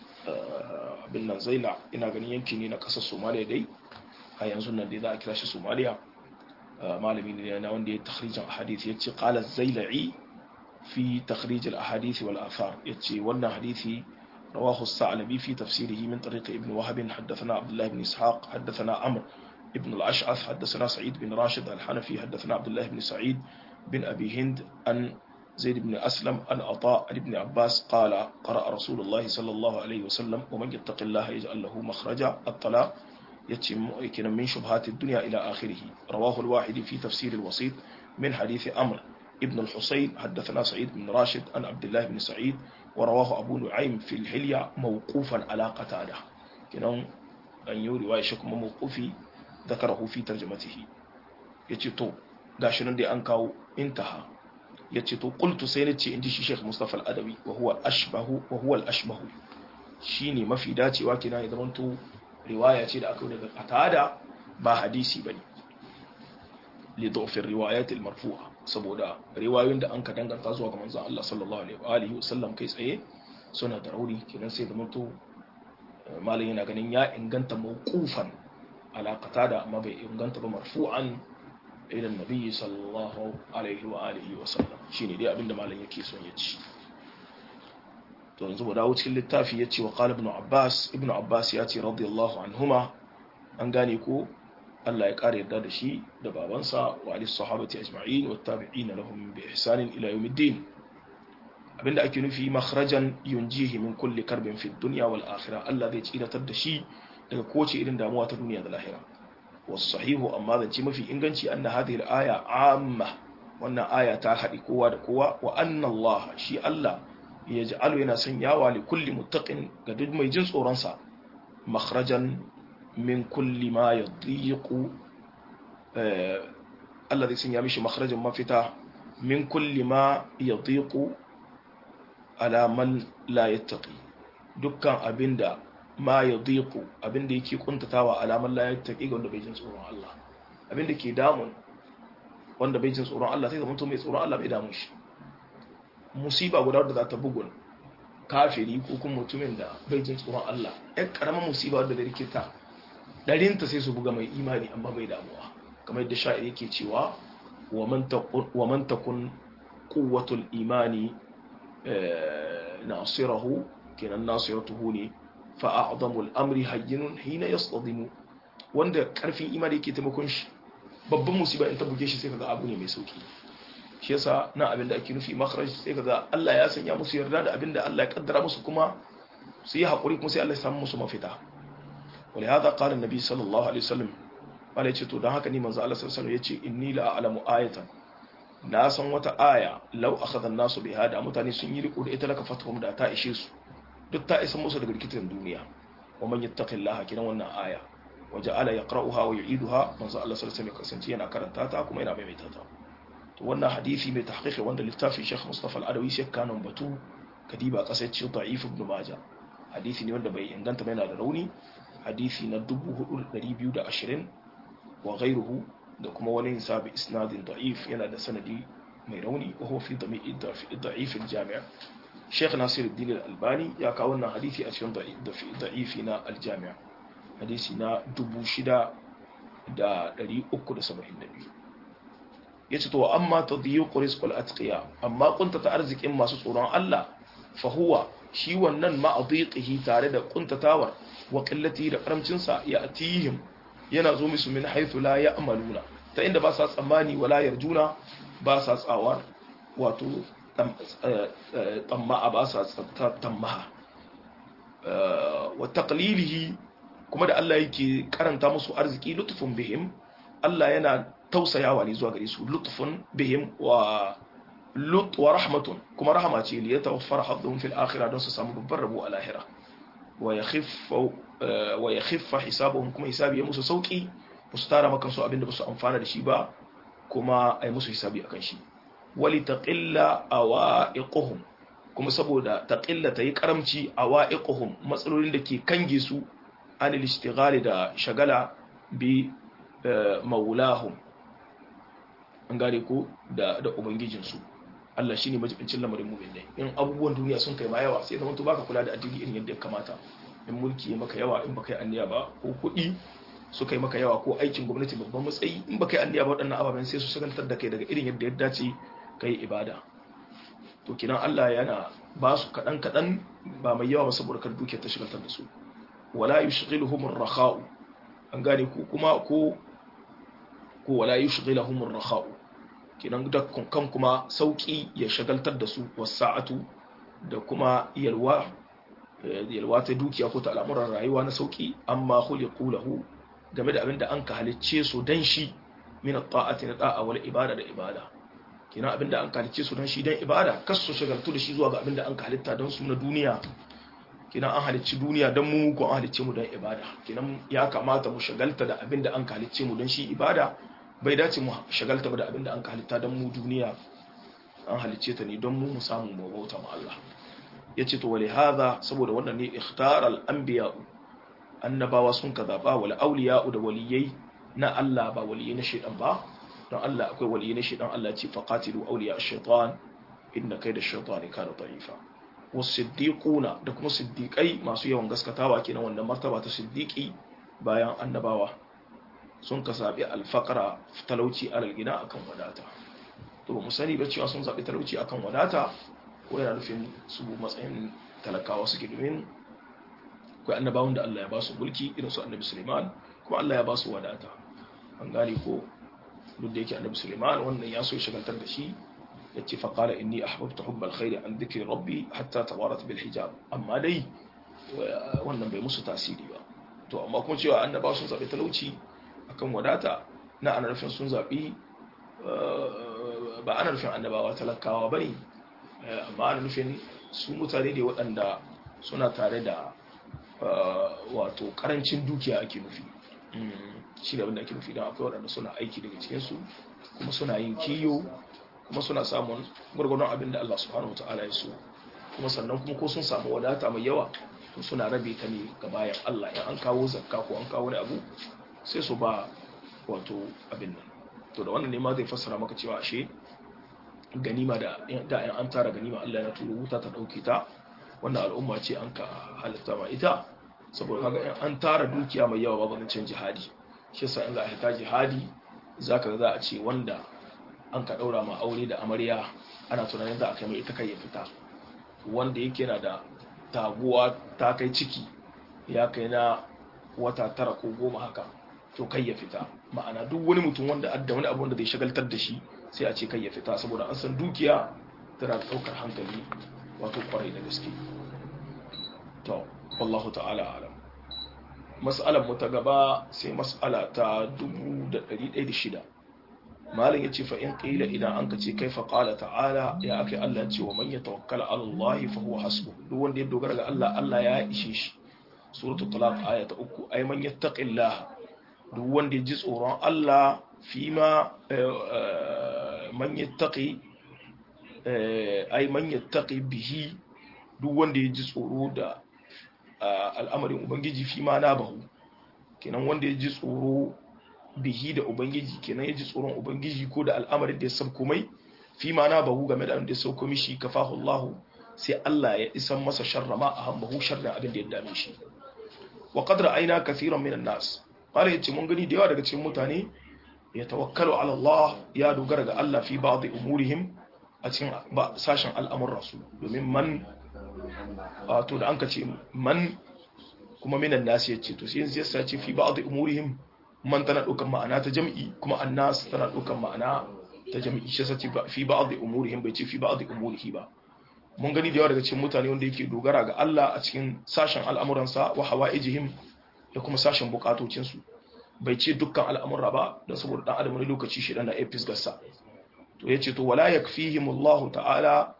abin nan Zaila ina ganin yanki ne na kasar Somalia dai a yanzu nan dai za a kira shi Somalia malami ne na wanda ya takhrijin ahadith yace qala az-Zailai fi takhrij al-ahadith wal athar yace wannan hadisi رواه الثعلبي في تفسيره من طريق ابن وهب حدثنا عبد الله بن إسحاق حدثنا عمرو ابن الأشعث حدثنا سعيد بن راشد الحنفي حدثنا عبد الله بن سعيد بن أبي هند أن زيد بن أسلم أن عطاء بن عباس قال قرأ رسول الله صلى الله عليه وسلم ومن يتق الله يجعل له مخرجا الطلاق يتم من شبهات الدنيا إلى آخره رواه الواحد في تفسير الوسيط من حديث أمر ابن الحسين حدثنا سعيد بن راشد عن عبد الله بن سعيد ورواه أبو نعيم في الحلية موقوفا على قتادة كنون أن يوري وايشكم موقوفي ذكره في ترجمته يتيتو غاشنون دي أنكاو انتهى يتيتو قلت سينتي عندي شيخ مصطفى الأدبي وهو الأشبه وهو الأشبه shine mafi dacewa kina ya zamanto riwaya ce da aka yi daga qatada ba hadisi bane li dhufir riwayat al marfu'a saboda riwayoyin da an ka danganta zuwa ga manzon Allah sallallahu alaihi wa sallam kai tsaye suna da rauni kenan sai zaman to malam yana ganin ya inganta mawqufan ala qatada amma bai inganta ba marfu'an ila annabi sallallahu alaihi wa alihi wa sallam shine dai abinda malam yake son ya ci to yanzu mu dawo cikin littafi yace wa qala ibn abbas ibn abbas ya ce radiyallahu anhuma an gane ko Allah ya ƙara yarda da shi da babansa wa alis sahabati ajma'in wa tabi'ina lahum bi ihsanin ila yawmiddin abinda ake nufi makhrajan yunjihi min kulli karbin fi dunya wal akhirah Allah zai tsiratar da shi daga kowace irin damuwa ta duniya da lahira was sahihu amma zance mafi inganci anna hadhihi al aya amma wannan aya ta haɗi kowa da kowa wa anna Allah shi Allah yaj'alu yana sanyawa li kulli muttaqin ga duk mai jin tsoron sa makhrajan min kulli ma ya diku Allah zai sanya mishi makharajin mafita min kulli ma ya diku alaman la yattaqi dukkan abinda ma ya diku abinda yake kuntatawa alaman la yattaqi ga wanda bai jin tsoron Allah abinda ke damun wanda bai jin tsoron Allah sai zama to mai tsoron Allah bai damun shi musiba guda wadda za ta bugun kafiri ko kuma mutumin da bai jin tsoron Allah ɗan ƙaramin musiba wadda da rikita ɗarinta sai su buga mai imani amma bai damuwa kamar yadda sha'ir yake cewa wa man takun quwwatul imani nasirahu kenan nasiratuhu ne fa a'zamul amri hayyinun hina yastadimu wanda karfin imani yake taimakon shi babban musiba in ta buge shi sai kaga abu ne mai sauki shi yasa na abin da ake nufi makharaj sai kaga Allah ya sanya musu yarda da abin da Allah ya kaddara musu kuma su yi hakuri kuma sai Allah ya samu musu mafita ولهذا قال النبي صلى الله عليه وسلم قال yace to dan haka ni manzo Allah sallallahu alaihi wasallam yace inni la a'lamu ayatan na san wata aya law akhadha an-nasu bi hada mutane sun yi riko da ita laka fatuhum da ta ishe su duk ta isa musu daga rikitin duniya wa man yattaqillaha kiran wannan aya wa ja'ala yaqra'uha wa yu'iduha manzo Allah sallallahu alaihi wasallam kasance yana karanta ta kuma yana maimaita ta to wannan hadisi mai tahqiqi wanda littafin Sheikh Mustafa Al-Adawi sai kanon batu kadiba kasar ce da'if ibn Majah hadisi ne wanda bai inganta ba yana da rauni hadisi na 4220 wa ghairuhu da kuma wani hisabi isnadin da'if yana da sanadi mai rauni wa huwa fi da'if al-jami' Sheikh Nasiruddin Al-Albani ya kawo wannan hadisi a cikin da'ifi na al-jami' hadisi na 6372 yace to amma tadyiqu rizqul atqiya amma kuntata arzikin masu tsoron Allah fa huwa shi wannan ma'adhiqihi tare da kuntatawar wa qillati da karamcin sa ya atihim yana zo musu min haythu la ya'maluna ta inda ba sa tsammani wala yarjuna ba sa tsawar wato tamma ba sa tamma wa taqlilihi kuma da Allah yake karanta musu arziki lutfun bihim Allah yana tausayawa ne zuwa gare su lutfun bihim wa lut wa rahmatun kuma rahama ce li yatawaffara hadhum fil akhirah don su samu babbar rabo a lahira wa yakhiffa wa yakhiffa hisabuhum kuma hisabi ya musu sauki musu tara maka su abinda ba su amfana da shi ba kuma ai musu hisabi akan shi wali taqilla awaiquhum kuma saboda taqilla tayi karamci awaiquhum matsalolin da ke kange su anil istighali da shagala bi maulahum an gane ko da da ubangijinsu Allah shine majibincin lamarin mu'minai in abubuwan duniya sun kai ma yawa sai zaman to baka kula da addini irin yadda ya kamata in mulki ya maka yawa in baka yi anniya ba ko kuɗi su kai maka yawa ko aikin gwamnati babban matsayi in baka yi anniya ba waɗannan ababen sai su shagaltar da kai daga irin yadda ya dace kai ibada to kinan Allah yana ba su kaɗan kaɗan ba mai yawa ba saboda kar dukiyar ta shagaltar da su wala yushghiluhum ar-rakha'u an gane ko kuma ko ko wala yushghiluhum ar-rakha'u kinan da kan kuma sauki ya shagaltar da su wasa'atu da kuma yalwa yalwa ta dukiya ko ta al'amuran rayuwa na sauki amma khuliqu lahu game da abinda an ka halicce su dan shi min at-ta'ati na da'a wal ibada da ibada kinan abinda an ka halicce su dan shi dan ibada kas su shagaltu da shi zuwa ga abinda an ka halitta dan su na duniya kinan an halicci duniya dan mu ko an halicce mu dan ibada kinan ya kamata mu shagalta da abinda an ka halicce mu dan shi ibada bai dace mu shagalta da abinda an ka halitta dan mu duniya an halicce ta ne don mu mu samu mu bauta ma Allah yace to wali hadha saboda wannan ne ikhtar al anbiya annabawa sun ka zaba wal awliya da waliyai na Allah ba waliyai na shaytan ba don Allah akwai waliyai na shaytan Allah ce faqatilu awliya ash-shaytan inna kayda ash-shaytani kana da'ifa wasiddiquna da kuma siddiqai masu yawan gaskatawa kenan wannan martaba ta siddiqi bayan annabawa sun ka zabi al-faqra talauci alal gina akan wadata to ba mu sani ba cewa sun zabi talauci akan wadata ko yana nufin su matsayin talakawa suke domin akwai annabawan da Allah ya ba su mulki irin su annabi Suleiman kuma Allah ya ba su wadata an gane ko duk da yake annabi Suleiman wannan ya so shagaltar da shi ya ce faƙala inni ahbabtu hubbal khairi an dhikri rabbi hatta tawarat bil hijab amma dai wannan bai musu tasiri ba to amma kuma cewa annabawa sun zabi talauci akan wadata na ana nufin sun zabi ba ana nufin annabawa talakawa bane amma ana nufin su mutane ne waɗanda suna tare da wato karancin dukiya ake nufi shi da abinda ake nufi don akwai waɗanda suna aiki daga cikinsu kuma suna yin kiyo kuma suna samun gwargwadon abin da Allah subhanahu wata'ala ya so kuma sannan kuma ko sun samu wadata mai yawa to suna rabe ta ne ga bayan Allah in an kawo zakka ko an kawo wani abu sai su ba wato abin nan to da wannan ne ma zai fassara maka cewa ashe ganima da da an tara ganima Allah ya turo wuta ta dauke ta wannan al'umma ce an ka halitta ma ita saboda kaga in an tara dukiya mai yawa babu zancen jihadi shi yasa in za a hita jihadi zaka ga za a ce wanda an ka daura ma aure da amarya ana tunanin za a kai mai ita kai ya fita wanda yake na da taguwa ta kai ciki ya kai na wata tara ko goma haka to kai ya fita ma'ana duk wani mutum wanda adda wani abu wanda zai shagaltar da shi sai a ce kai ya fita saboda an san dukiya tana daukar hankali wato kwarai da gaske to wallahu ta'ala alam mas'alar mu ta gaba sai mas'ala ta 1106 malin yace fa in qila idan an kace kaifa qala ta'ala ya akai Allah ce wa man yatawakkala 'ala Allah fa huwa hasbuh duk wanda ya dogara ga Allah Allah ya ishe shi suratul talaq aya ta 3 ay man yattaqillah duk wanda ya ji tsoron Allah fima man yattaqi ai man yattaqi bihi duk wanda ya ji tsoro da al'amarin ubangiji fi ma na bahu kenan wanda ya ji tsoro bihi da ubangiji kenan ya ji tsoron ubangiji ko da al'amarin da ya sauko mai fi ma na bahu game da abin da ya sauko mishi kafahu Allah sai Allah ya isan masa sharra ma a hambahu sharrin abin da ya dame shi wa qad ra'ayna kathiran minan nas qala yace mun gani da yawa daga cikin mutane ya tawakkalu ala Allah ya dogara ga Allah fi ba'd umurihim a cikin sashen al'amuran su domin man to da an ka ce man kuma minan nasi yace to sai yanzu ya ce fi ba'd umurihim man tana ɗaukan ma'ana ta jam'i kuma annas tana ɗaukan ma'ana ta jam'i shi sace fi ba'd umurihim bai ce fi ba'd umurihi ba mun gani da yawa daga cikin mutane wanda yake dogara ga Allah a cikin sashen al'amuransa wa hawa'ijihim da kuma sashen bukatocin su bai ce dukkan al'amura ba don saboda dan adam wani lokaci shi dan da apis gassa to yace to wala yakfihimullahu ta'ala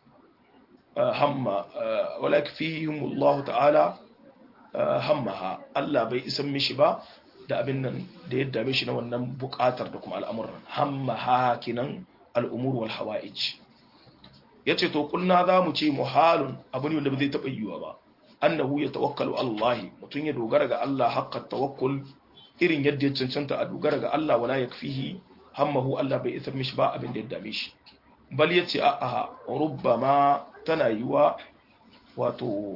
hamma wala yakfihimullahu ta'ala hammaha Allah bai isan mishi ba da abin nan da ya dame shi na wannan bukatar da kuma al'amuran hamma hakinan al'umur wal hawa'ij ya ce to kulna za mu ce muhalun abu ne wanda ba zai taɓa yiwuwa ba annahu ya tawakkalu Allah mutum ya dogara ga Allah haƙƙa tawakkul irin yadda ya cancanta a dogara ga Allah wala yakfihi hammahu Allah bai isar mishi ba abin da ya dame shi bal ya ce a'a rubbama tana yiwa wato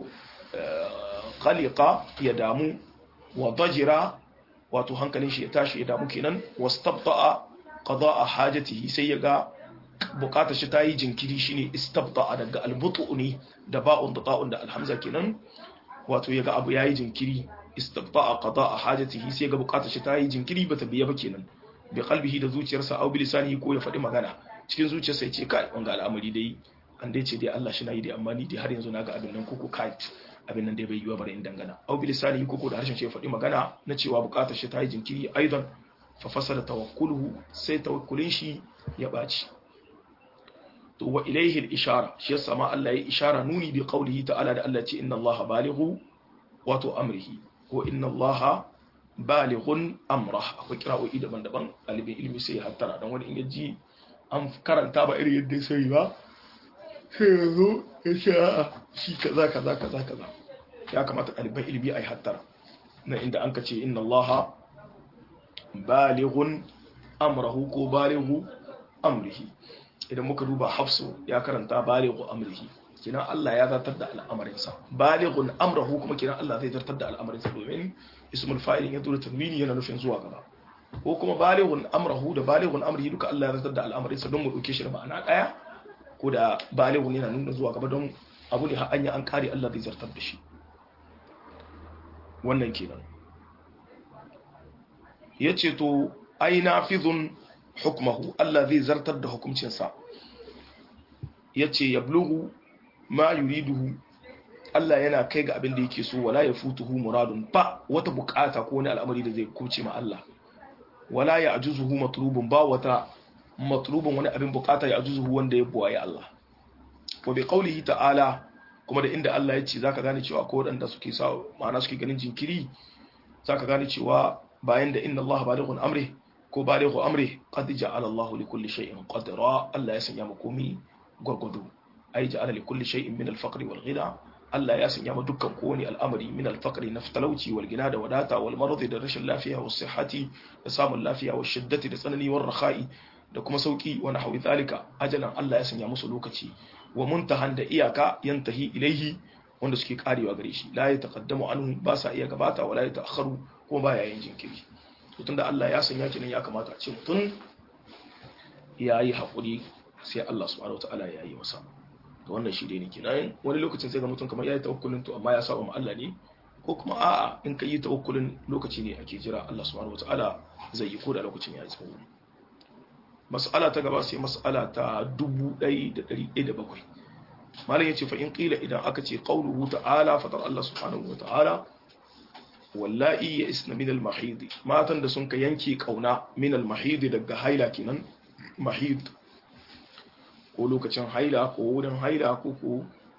khaliqa ya damu wa dajira wato hankalin shi ya tashi ya damu kenan wastabta'a qada'a hajatihi sai ya ga bukatar shi ta yi jinkiri shine istabta'a daga albutu ne da ba'un da ta'un da alhamza kenan wato ya ga abu yayi jinkiri istabta'a qada'a hajatihi sai ga bukatar shi ta yi jinkiri bata biya ba kenan bi qalbihi da zuciyarsa au bi lisanihi ko ya faɗi magana cikin zuciyarsa ya ce kai wanga al'amari dai an dai ce dai Allah shi na yi dai amma ni dai har yanzu naga abin nan kuku kai abin nan dai bai yiwa bare in dangana au bi lisanihi koko da harshen shi ya faɗi magana na cewa bukatar shi ta yi jinkiri aidan fa fasala tawakkuluhu sai tawakkulin shi ya baci to wa ilayhi al-ishara shi yasa ma Allah ya ishara nuni bi qawlihi ta'ala da Allah ce inna Allah balighu wato amrihi ko inna Allah balighun amrah akwai kira'o'i daban-daban ɗalibin ilimi sai ya hattara dan wani in yaji an karanta ba irin yadda sai ba sai ya zo ya ce a'a shi kaza kaza kaza kaza ya kamata ɗaliban ilimi a yi hattara na inda an ka ce inna Allah balighun amrahu ko balighu amrihi idan muka duba hafsu ya karanta balighu amrihi kina Allah ya zartar da al'amarinsa balighun amrahu kuma kina Allah zai zartar da al'amarinsa domin ismul fa'il ya dole tanwini yana nufin zuwa gaba ko kuma balighun amrahu da balighun amrihi duka Allah ya zartar da al'amarinsa don mu dauke shi da ma'ana daya ko da balighun yana nuna zuwa gaba don abu ne har anya an kare Allah zai zartar da shi wannan kenan yace to ai nafizun hukmahu Allah zai zartar da hukuncinsa yace yablugu ma yuriduhu Allah yana kai ga abin da yake so wala yafutuhu muradun ba wata bukata ko wani al'amari da zai kuce ma Allah wala ya ajuzuhu matlubun ba wata matlubun wani abin bukata ya ajuzuhu wanda ya buwaye Allah wa bi qawlihi ta'ala kuma da inda Allah ya ce zaka gane cewa ko wadanda suke sa ma'ana suke ganin jinkiri zaka gane cewa bayan da inna Allah balighun amri ko balighu amri qad ja'ala Allah li kulli shay'in qadra Allah ya sanya mu komai gurgudu ai ja'ala li kulli shay'in min al-faqr wal ghina Allah ya sanya mu dukkan kowane al'amari min al-faqr na talauci wal gina da wadata wal marad da rashin lafiya was sihhati da samun lafiya was shiddati da tsanani war rakha'i da kuma sauki wa nahwi zalika ajalan Allah ya sanya musu lokaci wa muntahan da iyaka yantahi ilaihi wanda suke karewa gare shi la ya taqaddamu anhu ba sa iya gabata wala ya ta'akharu kuma ba yayin jinkiri to tunda Allah ya sanya kinan ya kamata a ce mutum yayi hakuri sai Allah subhanahu wataala ya yi masa to wannan shi dai ne kenan wani lokacin sai ga mutum kamar yayi tawakkulin to amma ya saba ma Allah ne ko kuma a'a in ka yi tawakkulin lokaci ne ake jira Allah subhanahu wataala zai yi ko da lokacin ya yi tsawo mas'ala ta gaba sai mas'ala ta 1107 malam yace fa in qila idan aka ce qauluhu ta'ala fatar Allah subhanahu wataala wallahi ya isna min al-mahid matan da sun ka yanke kauna min al-mahid daga haila kenan mahid ko lokacin haila ko wurin haila ko ko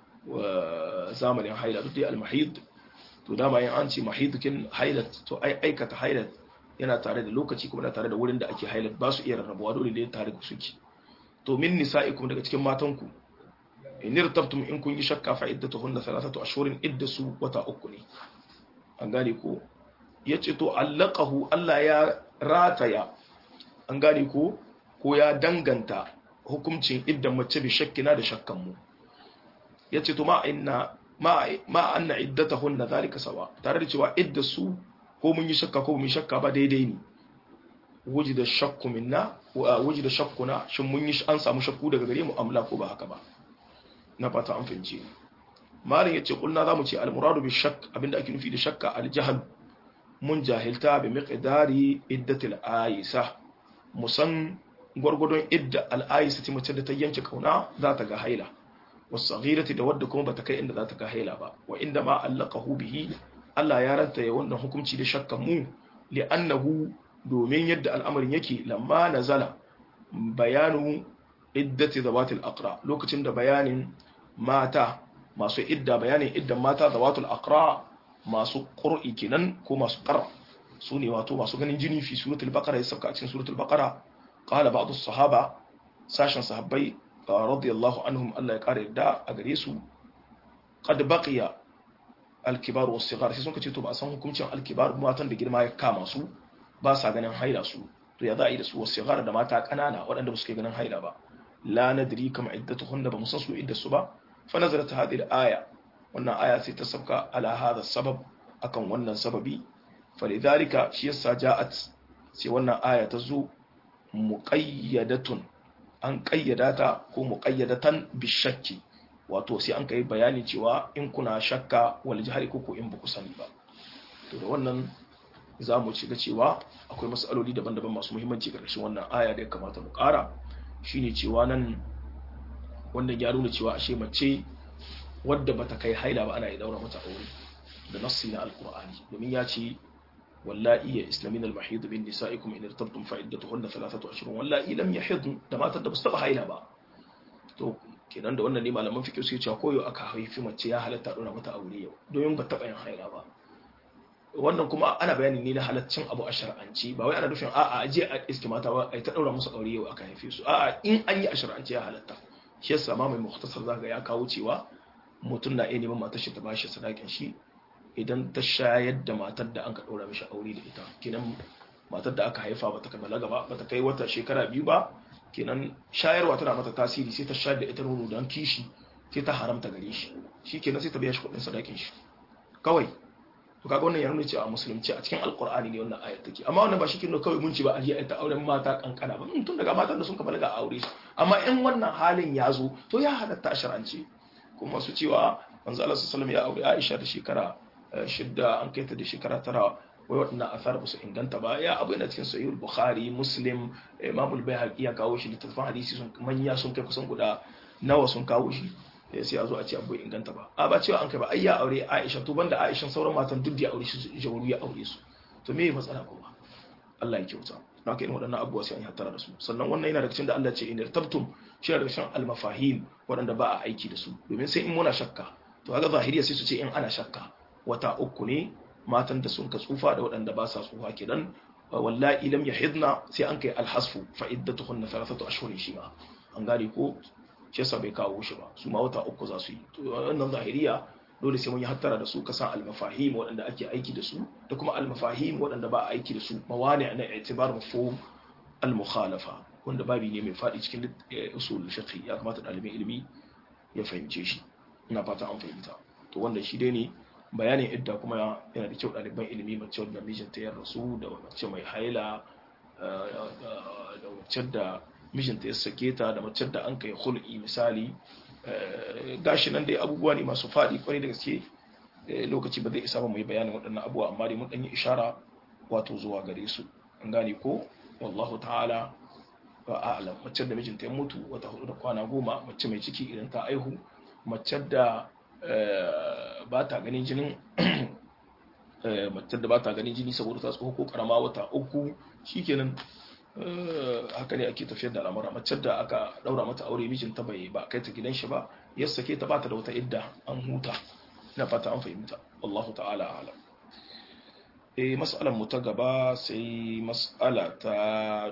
zamanin haila duk dai al-mahid to dama yin an ce mahid kin hailat to ai aikata hailat yana tare da lokaci kuma yana tare da wurin da ake hailat ba su iya rarrabuwa dole ne tare da suke to min nisa'ikum daga cikin matanku in irtabtum in kun yi shakka fa iddatuhunna thalathatu ashhurin iddasu wata uku ne an gane ko yace to allaqahu Allah ya rataya an gane ko ko ya danganta hukuncin iddan mace bi shakkina da shakkan mu yace to ma inna ma ma anna iddatahunna zalika sawa tare da cewa iddasu ko mun yi shakka ko mun shakka ba daidai ne wujida shakku minna wa wujida shakkuna shin mun yi an samu shakku daga gare mu amla ko ba haka ba na fata an fahimce malin yace kulna zamu ce al muradu bi shakk abinda ake nufi da shakka al jahl mun jahilta bi miqdari iddatil aisa musan gwargwadon idda al aisa ce mace da ta yanke kauna za ta ga haila wasaghirati da wadda kuma bata kai inda za ta ga haila ba wa inda ma allaqahu bihi Allah ya ranta ya wannan hukunci da shakkan mu li'annahu domin yadda al'amarin yake lamma nazala bayanu iddati zawatil aqra lokacin da bayanin mata masu idda bayanin iddan mata zawatul aqra masu qur'i kenan ko masu qar su ne wato masu ganin jini fi suratul baqara ya sauka a cikin suratul baqara qala ba'd as-sahaba sashen sahabbai radiyallahu anhum Allah ya kare da a gare su qad baqiya al-kibar was-sighar sai sun kace to ba san hukuncin al-kibar matan da girma ya kama su ba sa ganin haila su to ya za a yi da su was-sighar da mata kanana waɗanda ba su kai ganin haila ba la nadri kam iddatuhunna ba musan su idda su ba fa nazarat hadhihi al-aya wannan aya sai ta sabka ala hadha sabab akan wannan sababi falidhalika shi yasa ja'at sai wannan aya ta zo muqayyadatun an kayyada ta ko muqayyadatan bishakki wato sai an kai bayani cewa in kuna shakka wal jahari ko in ba ku sani ba to da wannan za mu ci ga cewa akwai matsaloli daban-daban masu muhimmanci ƙarshen wannan aya da ya kamata mu ƙara shine cewa nan wannan ya nuna cewa ashe mace wadda bata kai haila ba ana yi daura mata aure da nassi na alqur'ani domin ya ce wallahi ya islamin al-mahid bin nisa'ikum in irtabtum fa iddatuhunna thalathatu ashhurun wallahi lam yahid da matar da basu taba haila ba to kenan da wannan ne malaman fiqh suke cewa koyo aka haifi mace ya halatta dora mata aure yau domin ba taba yin haila ba wannan kuma ana bayani ne na halaccin abu a shar'anci ba wai ana nufin a'a aje a iske mata ba ai ta daura musu aure yau aka haife su a'a in an yi a shar'anci ya halatta shi yasa ma mai mukhtasar zaka ya kawo cewa mutum na iya neman matar shi ta bashi sadakin shi idan ta shayar da matar da an ka ɗora mishi aure da ita kenan matar da aka haifa ba ta kammala gaba ba ta kai wata shekara biyu ba kenan shayarwa tana mata tasiri sai ta shayar da ita nono don kishi sai ta haramta gare shi shi kenan sai ta biya shi kuɗin sadakin shi kawai to kaga wannan ya nuna cewa musulunci a cikin alkur'ani ne wannan ayat take amma wannan ba shi kenan kawai mun ci ba a je ta auren mata kankana ba tun daga matan da sun kammala ga aure su amma in wannan halin ya zo to ya halatta a shar'ance kuma su cewa manzo Allah sallallahu alaihi wasallam ya aure Aisha da shekara shidda an kai ta da shekara tara wai waɗannan asar ba su inganta ba ya abu yana cikin sahihul bukhari muslim imam al-bayhaqi ya kawo shi littattafan hadisi sun manya sun kai kusan guda nawa sun kawo shi sai a zo a ce abu inganta ba a ba cewa an kai ba ai ya aure aisha to banda aisha sauran matan duk da ya aure shi jawaru ya aure su to me matsala kuma Allah ya kyauta na kai waɗannan abubuwa sai an yi hattara da su sannan wannan yana da cikin da Allah ce in tabtum shi da cikin al-mafahim waɗanda ba a aiki da su domin sai in muna shakka to kaga zahiriya sai su ce in ana shakka wata uku ne matan da sun ka tsufa da waɗanda ba sa tsufa kenan wallahi lam yahidna sai an kai alhasfu fa iddatuhunna thalathatu ashhurin shi ma an gane ko shi yasa bai kawo shi ba su ma wata uku za su yi to wannan zahiriya dole sai mun yi hattara da su ka san almafahim waɗanda ake aiki da su da kuma almafahim waɗanda ba a aiki da su mawani na i'tibar mafhum almukhalafa wanda babi ne mai faɗi cikin usul fiqh ya kamata ɗalibin ilimi ya fahimce shi ina fata an fahimta to wannan shi dai ne bayanin idda kuma yana da kyau ɗaliban ilimi mace wadda mijinta ya rasu da mace mai haila da mace da mijinta ya sake ta da mace da an kai hul'i misali gashi nan dai abubuwa ne masu faɗi kwarai da gaske lokaci ba zai isa ba mu yi bayanin waɗannan abubuwa amma dai mun ɗan yi ishara wato zuwa gare su an gane ko wallahu ta'ala ba a'lam mace da mijinta ya mutu wata hudu da kwana goma mace mai ciki idan ta aihu mace da ba ta ganin jinin mace da ba ta ganin jini saboda ta tsoho ko karama wata uku shikenan haka ne ake tafiyar da al'amura mace da aka daura mata aure mijinta bai ba kai ta gidan shi ba ya sake ta bata da wata idda an huta ina fata an fahimta wallahu ta'ala alam eh mas'alar mu ta gaba sai mas'ala ta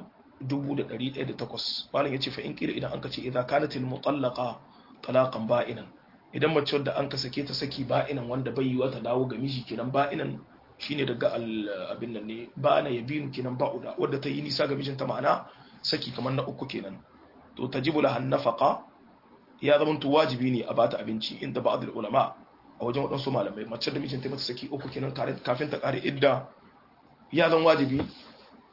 1108 malam yace fa in kila idan an kace idza kanatil mutallaqa talaqan ba'inan idan mace wadda an ka sake ta saki ba'inan wanda bai yiwa ta dawo ga miji kenan ba'inan shine daga abin nan ne ba na yabinu kenan ba'uda wadda ta yi nisa ga mijinta ma'ana saki kamar na uku kenan to tajibu laha nafaqa ya zama to wajibi ne a bata abinci inda ba'd ulama a wajen wadansu malamai mace da mijinta mata saki uku kenan kafin ta kare idda ya zama wajibi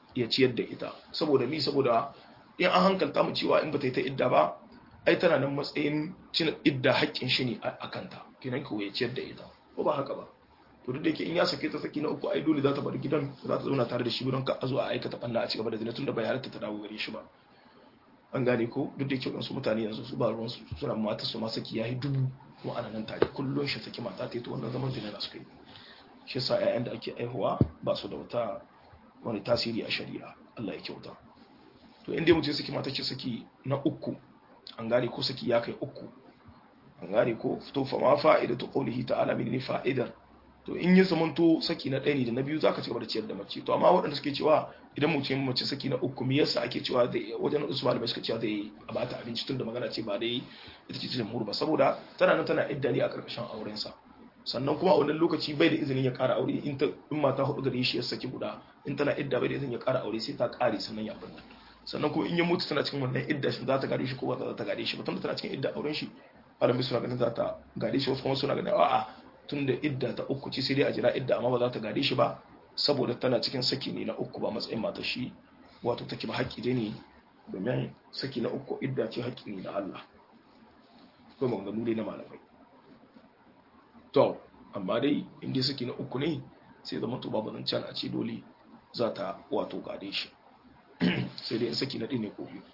ya ciyar da ita saboda mi saboda in an hankalta mu cewa in ba ta yi ta idda ba ai tana nan matsayin cin idda haƙƙin shi ne a kanta kenan ko ya ciyar da ita ko ba haka ba to duk da yake in ya sake ta saki na uku ai dole za ta bar gidan za ta zauna tare da shi don ka a zo a aikata banna a cigaba da zina tunda bai halatta ta dawo gare shi ba an gane ko duk da yake wasu mutane yanzu su ba ruwan su suna mata su ma saki yayi dubu kuma ana nan tare kullun shi saki mata ta yi to wannan zaman zina na suka yi shi yasa ƴaƴan da ake aihuwa ba su da wata wani tasiri a shari'a Allah ya kyauta to inda mutum saki mata ce saki na uku an gane ko saki ya kai uku an gane ko to fa ma fa'idatu qawlihi ta'ala min fa'idar to in yi zamanto saki na ɗaya ne da na biyu zaka ci gaba da ciyar da mace to amma waɗanda suke cewa idan mutum mace saki na uku me yasa ake cewa zai wajen wasu malamai suka cewa zai a bata abinci tun da magana ce ba dai ita ce jamhur ba saboda tana nan tana idda ne a karkashin auren sa sannan kuma a wannan lokaci bai da izinin ya ƙara aure in ta in mata hudu gare shi ya saki guda in tana idda bai da izinin ya ƙara aure sai ta ƙare sannan ya abin sannan kuma in ya mutu tana cikin wannan idda shi za ta gare shi ko ba za ta gare shi ba tunda tana cikin idda auren shi malamai suna ganin za ta gare shi wasu kuma suna ganin a'a tun da idda ta uku ce sai dai a jira idda amma ba za ta gade shi ba saboda tana cikin saki ne na uku ba matsayin mata shi wato take ba haƙƙi dai ne domin saki na uku idda ce haƙƙi ne na Allah ko maganganu dai na malamai to amma dai in dai saki na uku ne sai zama to babu zancen a ce dole za ta wato gade shi sai dai in saki na ɗaya ne ko biyu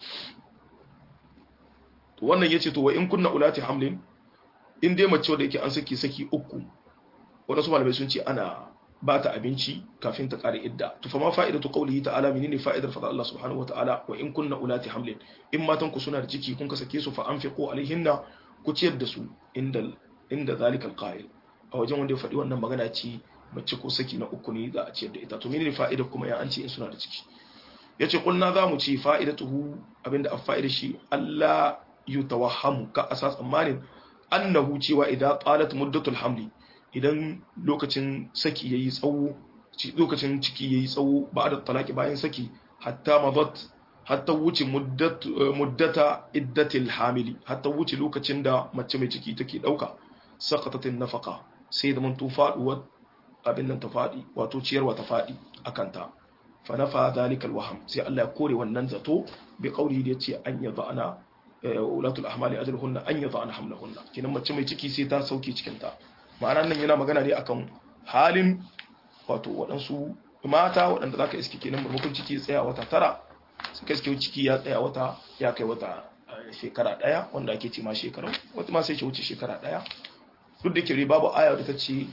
to wannan yace to wa in kunna ulati hamlin in dai mace wadda yake an saki saki uku wadansu malamai sun ce ana ba ta abinci kafin ta kare idda to fa ma fa'idatu qawlihi ta'ala menene fa'idar fada Allah subhanahu wata'ala wa in kunna ulati hamlin in matan ku suna da ciki kun ka sake su fa anfiqu alaihinna ku ciyar da su inda inda zalikal qa'il a wajen wanda ya faɗi wannan magana ce mace ko saki na uku ne za a ciyar da ita to menene fa'idar kuma ya an ce in suna da ciki yace kulna za mu ci fa'idatuhu abinda a fa'idar shi Allah yutawahhamu ka asas tsammanin annahu cewa idan qalat muddatul hamli idan lokacin saki yayi tsawo lokacin ciki yayi tsawo ba da talaki bayan saki hatta madat hatta wuce muddat muddata iddatil hamili hatta wuce lokacin da mace mai ciki take dauka saqatatin nafaqa sai da mun tufaduwa abin nan ta fadi wato ciyarwa ta fadi akan ta fa nafa zalikal waham sai Allah ya kore wannan zato bi qauli da yace an yadda ana ulatul ahmali ajruhunna an yadhana hamlahunna kinan mace mai ciki sai ta sauke cikin ta ma'ana nan yana magana ne akan halin wato waɗansu mata waɗanda zaka iske kenan murmukun ciki ya tsaya wata tara suka iske ciki ya tsaya wata ya kai wata shekara ɗaya wanda ake ce ma shekaru wata ma sai ce wuce shekara ɗaya duk da ke babu aya da ta ce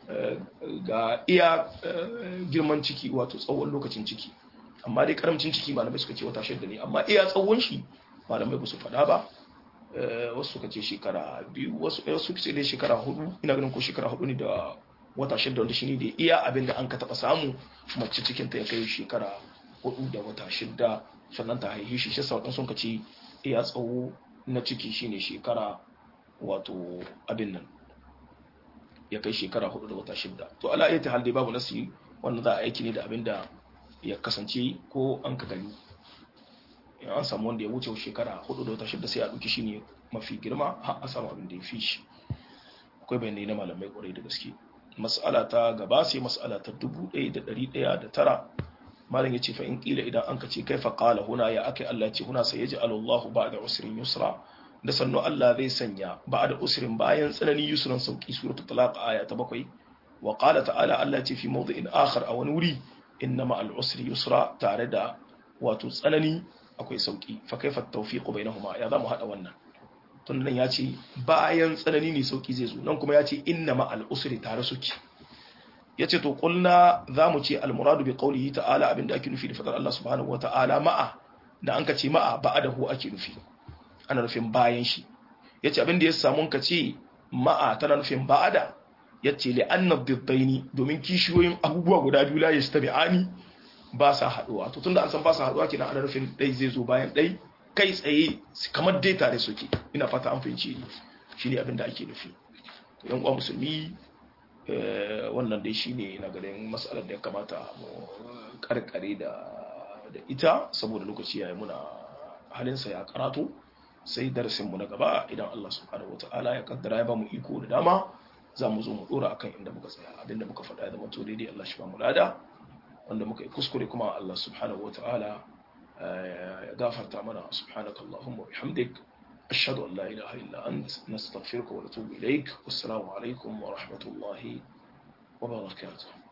ga iya girman ciki wato tsawon lokacin ciki amma dai karamcin ciki malamai suka ce wata shidda ne amma iya tsawon shi malamai ba su faɗa ba wasu suka ce shekara biyu wasu suka ce dai shekara hudu ina ganin ko shekara hudu ne da wata shidda wanda shine da iya abin da an ka taɓa samu mace cikinta ya kai shekara hudu da wata shidda sannan ta haihi shi shi sauɗin sun ka ce iya tsawo na ciki shine shekara wato abin nan ya kai shekara hudu da wata shidda to ala ayyata hal dai babu nasi wannan za a aiki ne da abin da ya kasance ko an ka gani in an samu wanda ya wuce shekara hudu da wata shidda sai a ɗauki shi ne mafi girma har a samu abin da ya fi shi akwai bayanai na malamai kwarai da gaske mas'ala ta gaba sai mas'ala ta dubu ɗaya da ɗari ɗaya da tara malam ya ce fa in ƙila idan an ka ce kai fa ƙala huna ya aka Allah ce huna sai ya ji alallahu ba da usrin yusra da sannu Allah zai sanya ba da usrin bayan tsanani yusran sauki suratul talaq aya ta bakwai wa qala ta'ala Allah ce fi mawdi'in akhar a wani wuri innama al usri yusra tare da wato tsanani akwai sauki fa kaifa tawfiqu bainahuma ya zamu hada wannan tun nan ya ce bayan tsanani ne sauki zai zo nan kuma ya ce innama al usri tare suke yace to kulna zamu ce al muradu bi qawlihi ta'ala abinda ake nufi da fadar Allah subhanahu wata'ala ma'a da an ka ce ma'a ba'adahu ake nufi ana nufin bayan shi yace abinda ya samu ka ce ma'a tana nufin ba'ada yace li anna diddaini domin kishiyoyin abubuwa guda biyu la yastabi'ani ba sa haduwa to tunda an san ba sa haduwa kenan ana nufin dai zai zo bayan dai kai tsaye kamar dai tare suke ina fata an fahimci ni shine abinda ake nufi to yan uwa musulmi wannan dai shine na garin mas'alar da ya kamata mu karkare da da ita saboda lokaci yayi muna halinsa ya karatu sai darasinmu na gaba idan Allah subhanahu wataala ya kaddara ya bamu iko da dama za mu zo mu dora akan inda muka tsaya abinda muka faɗa ya zama to daidai Allah shi ba mu lada wanda muka yi kuskure kuma Allah subhanahu wa ta'ala ya gafarta mana subhanaka Allahumma wa bihamdik ashhadu an la ilaha illa ant nastaghfiruka wa natubu ilaik wassalamu alaikum wa rahmatullahi wa barakatuh